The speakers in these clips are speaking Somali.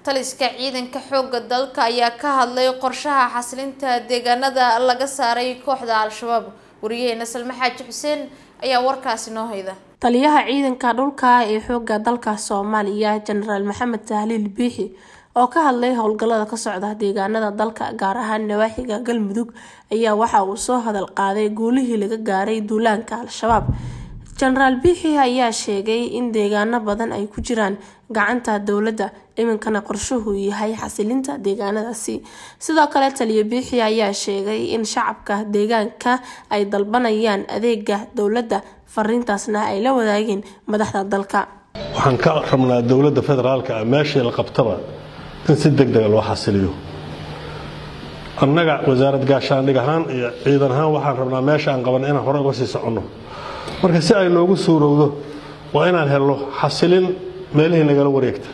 taliska ciidanka xooga dalka ayaa ka hadlay qorshaha xasilinta deegaanada laga saaray kooxda al-shabaab wariyaheena salme xaaji xuseen ayaa warkaasi noo hayda taliyaha ciidanka dhulka ee xooga dalka soomaaliya jenaraal maxamed tahliil biixi oo ka hadlay howlgallada ka socda deegaanada dalka gaar ahaan nawaaxiga galmudug ayaa waxa uu soo hadal qaaday guulihii laga gaaray duulaanka al-shabaab jenaraal biixi ayaa sheegay in deegaano badan ay ku jiraan gacanta dowladda iminkana qorshuhu yahay xasilinta deegaanadaasi sidoo kale taliya biixi ayaa sheegay in shacabka deegaanka ay dalbanayaan adeega dowladda fariintaasna ay la wadaageen madaxda dalka waxaan ka rabnaa dowladda federaalka ah meeshii la qabtaba in si deg dega loo xasiliyo annaga wasaarad gaashaandhig ahaan iyo ciidan ahaan waxaan rabnaa meesha aan qaban inaan hore uga sii soconno marka si ay noogu suurowdo waa inaan helno xasilin meelihii nagala wareegta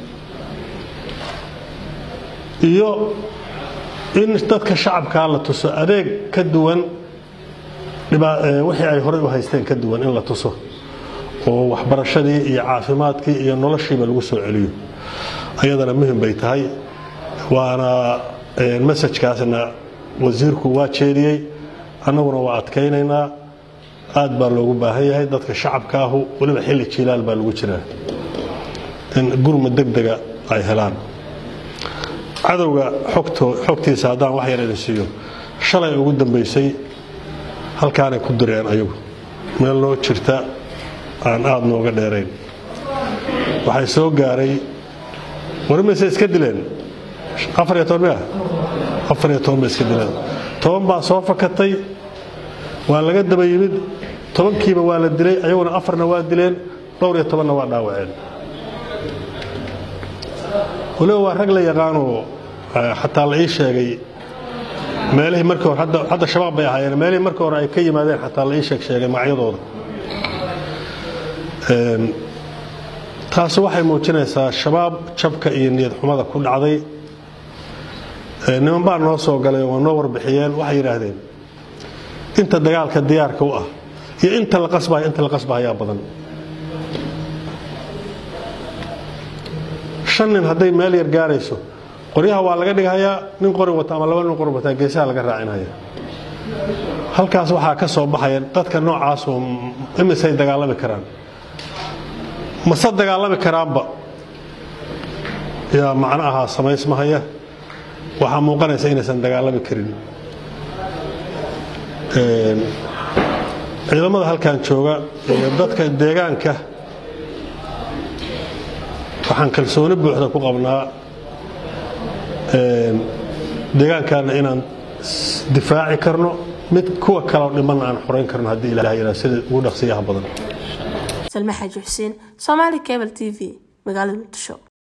iyo in dadka shacabkaa la tuso adeeg ka duwan wixii ay horey u haysteen ka duwan in la tuso oo waxbarashadii iyo caafimaadkii iyo noloshiiba lagu soo celiyo ayadana muhim bay tahay waana masajkaasna wasiirku waa jeediyey annaguna waa adkaynaynaa aad baa loogu baahan yahay dadka shacabka ahu weliba xilli jiilaal baa lagu jiraa in gurma deg dega ay helaan cadowga xogtiisa haddaan wax yar idin siiyo shalay ugu dambaysay halkaanay ku direen ayagu meel noo jirta aan aad nooga dheerayn waxay soo gaaray warimayse iska dileen afariyo toban mia afariyo toban bay iska dileen toban baa soo fakatay waa laga daba yimid tobankiiba waa la dilay ayaguna afarna waa dileen dhowr iyo tobanna waa dhaawaceen waliba waa rag la yaqaanoo xataa la ii sheegay meelihii markii hore hadda shabaab bay ahaayeen meelihii markii hore ay ka yimaadeen xataa la ii sheeg sheegay magacyadooda taasi waxay muujinaysaa shabaab jabka iyo niyad xumada ku dhacday niman baa noo soo galay oo noo warbixiyeen waxay yidhaahdeen inta dagaalka diyaarka u ah iyo inta la qasbayo inta la qasbahayaa badan shan nin hadday meel yar gaarayso qoryaha waa laga dhighayaa nin qori wata ama laba nin qori wataa geesaha laga raacinhaya halkaas waxaa ka soo baxaya dadka noocaasu imisay dagaalami karaan mase dagaalami karaanba yaa macno ahaa samaysmahaya waxaa muuqanaysa inaysan dagaalami karin ciidamada halkan jooga iyo dadka deegaanka waxaan kalsooni buuxda ku qabnaa deegaankaana inaan difaaci karno mid kuwa kaleo dhimanna aan xorayn karno haddii ilahay ilaa sida ugu dhaqsiyaha badan salme xaaji xuseen soomaali cable t v magaalada muqdisho